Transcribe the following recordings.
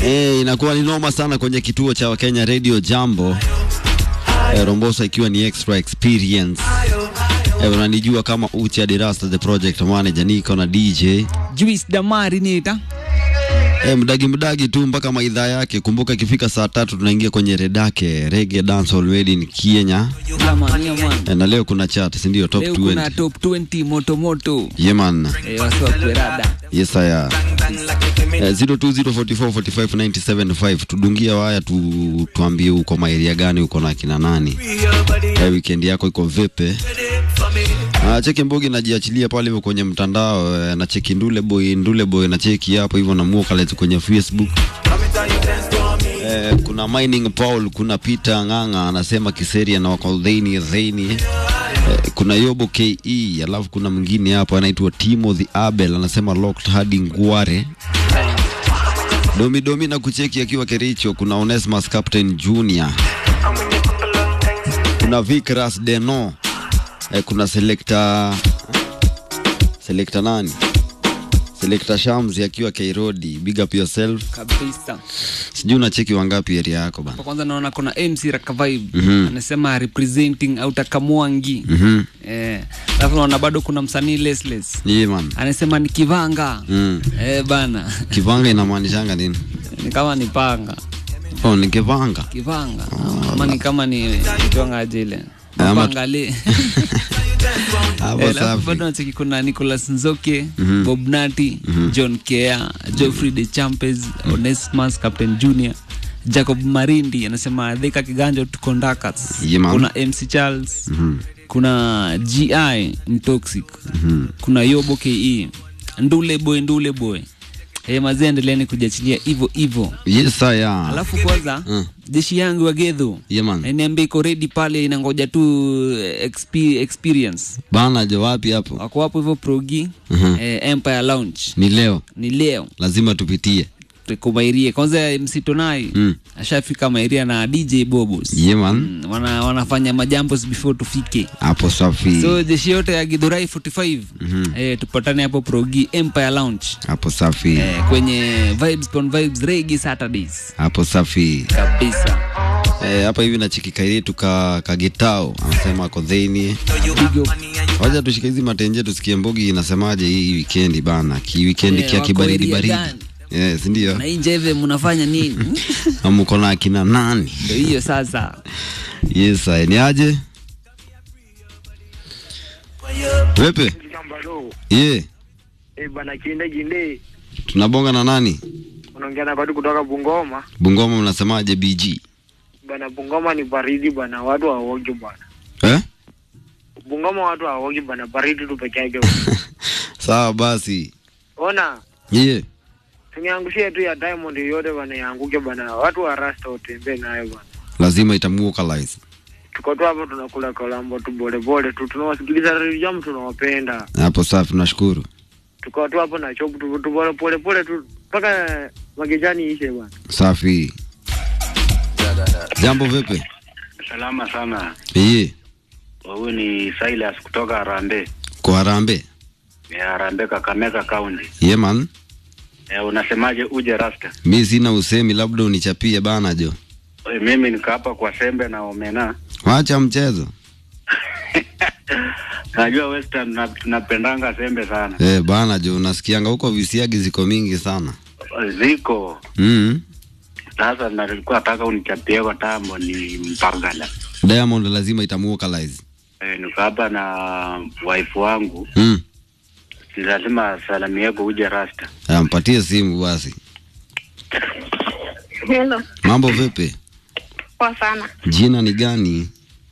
Eh, inakuwa ni noma sana kwenye kituo cha Kenya Radio Jambo. Eh, Rombosa ikiwa ni extra experience. Eh, unanijua kama Uchi Adirasta the project manager, niko na DJ Juice Damari nita eh, mdagi mdagi tu mpaka maidhaa yake. Kumbuka ikifika saa tatu tunaingia kwenye redake Reggae Dancehall Made in Kenya. Yaman, yaman. Eh, na leo kuna chat, si ndio? Top Leo 20. kuna top 20 moto moto. Yeah man. Eh, wasi wa kwerada. Yes aya. Eh, 0204445975 tudungia waya tu, tuambie uko maeria gani uko na kina nani eh, weekend yako iko vipi? Ah, cheki Mbogi najiachilia pale hivyo kwenye mtandao eh, na cheki Ndule Boy Ndule Boy na cheki hapo hivyo na Muokalet kwenye Facebook. Eh, kuna Mining Paul, kuna Peter Ng'ang'a anasema Kiseria na wako Dheni Dheni. Eh, kuna Yobo KE, alafu kuna mwingine hapo anaitwa Timothy Abel anasema locked hadi Ngware. Domi Domi na kucheki akiwa Kericho, kuna Onesmus Captain Junior. Kuna Vikras Deno. Eh, kuna selector selector nani? Selector Shams akiwa Kairodi. Big up yourself. Kabisa. Sijui unacheki wangapi area yako bana. Kwa kwanza naona kuna MC Raka Vibe Mhm. anasema representing Autakamwangi. Mhm. Eh, alafu naona bado kuna msanii Lesles Yeah man. anasema ni kivanga. Mm. Eh, bana. Kivanga inamaanishanga nini? ni kama ni panga. Oh, ni kivanga. Kivanga. Ama ni kama ni kitwanga ajile. Ama- Mapangale. Hapo Eh, alafu safi. bado nacheki kuna Nicholas Nzoke, Mhm. Bob Nati, John Kea, Geoffrey de Champes, Onesmus, Captain Junior, Jacob Marindi anasema Thika Kiganjo to Conductors. Yeah, man. kuna MC Charles, Mhm. kuna GI Mtoxic, Mhm. kuna Yobo KE, Ndule Boy, Ndule Boy. Eh, mazee endeleeni kujiachilia hivyo hivyo. Yes, aya. Alafu kwanza Mm. jeshi yangu ya Gedho Yeah, man. eh, niambia iko ready pale, inangoja tu eh, exp- experience Bana jo wapi hapo? wako hapo hivyo progi Mhm. eh, empire lounge Ni leo. ni leo Lazima tupitie. tuko mairie kwanza msitonai Mm. ashafika mairia na dj bobos Yeah, man. Mm, wana, wanafanya majambos before tufike Hapo safi. so jeshi yote ya gidhurai 45 eh, tupatane hapo progi empire lounge Hapo safi. eh, kwenye vibes on vibes regi saturdays Hapo safi. kabisa Eh, hapa hivi na chiki kairetu ka kagitao anasema ako dheni. Big up. Wacha tushike hizi matenje tusikie Mbogi inasemaje hii weekend bana. Ki weekend Eh, kia wako kibaridi area baridi. gani? Yes, ndio. na hii njeve mnafanya nini Amuko na akina nani? ndo hiyo sasa Yes, ay, ni aje? Wepe? Kambalo. Ye, Eh, bana kinde kinde. tunabonga na nani? Unaongea na watu kutoka Bungoma. Bungoma mnasemaje BG? Bana Bungoma ni baridi bana, watu hawaogi bana. Eh? Bungoma watu hawaogi bana, baridi tu peke yake. Sawa basi. Ona, Ye. tuniangushie tu ya Diamond yote bana yaanguke bana. Watu wa Rasta utembee nayo bana. Lazima itamuokalize. Tuko tu hapo tunakula kolambo tu bole bole tu, tunawasikiliza Radio Jam tunawapenda. Hapo safi, tunashukuru. Tuko tu hapo na chop tu tu bole pole pole tu mpaka magejani ishe bana. Safi. Jambo vipi? Salama sana. Ye. Huyu ni Silas kutoka Harambee. Kwa Harambee. Ya Harambee Kakamega County. Ye man. E, unasemaje uje Rasta? Mi sina usemi, labda unichapie bana jo. E, mimi niko hapa kwa Sembe na Omena. Wacha mchezo. Najua Western na- tunapendanga Sembe sana. Eh, bana jo, unasikianga huko visiagi ziko mingi sana. Ziko. Mm. Sasa nalikuwa nataka unichapie kwa tambo ni Mpangala. Diamond lazima itamuokalize. E, niko hapa na wife wangu. Mm. Si lazima salamu yako uje Rasta. Aya, mpatie simu basi. Hello, Mambo vipi? poa sana. Jina ni gani?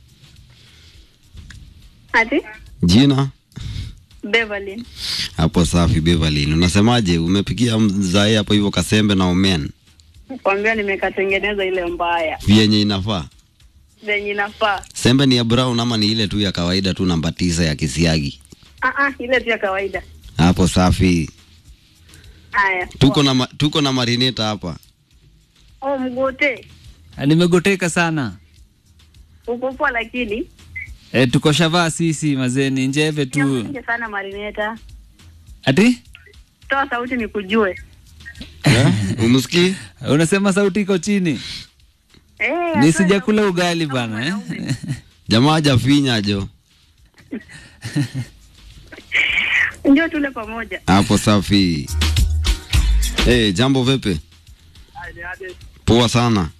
Ati Jina? Beverly. Hapo safi Beverly. Unasemaje? Umepikia mzae hapo hivyo kasembe na omen. Kwambia nimekatengeneza ile mbaya Vyenye inafaa. zenye inafaa. Sembe ni ya brown ama ni ile tu ya kawaida tu namba tisa ya kisiagi? Ah ah, ile tu ya kawaida. Hapo safi. Haya. Tuko na ma, tuko na marineta hapa. Oh, mgote. Ah, nimegoteka sana Uko poa lakini e, tuko shavaa sisi mazeni njeve tu Niamshe sana marineta. ati Toa sauti nikujue. Eh? Umsikii? unasema sauti iko chini Eh, ni hapana, sijakula ugali bana eh? Jamaa hajafinya jo. Ndio tule pamoja. Hapo safi. Eh, jambo vipi? Poa sana.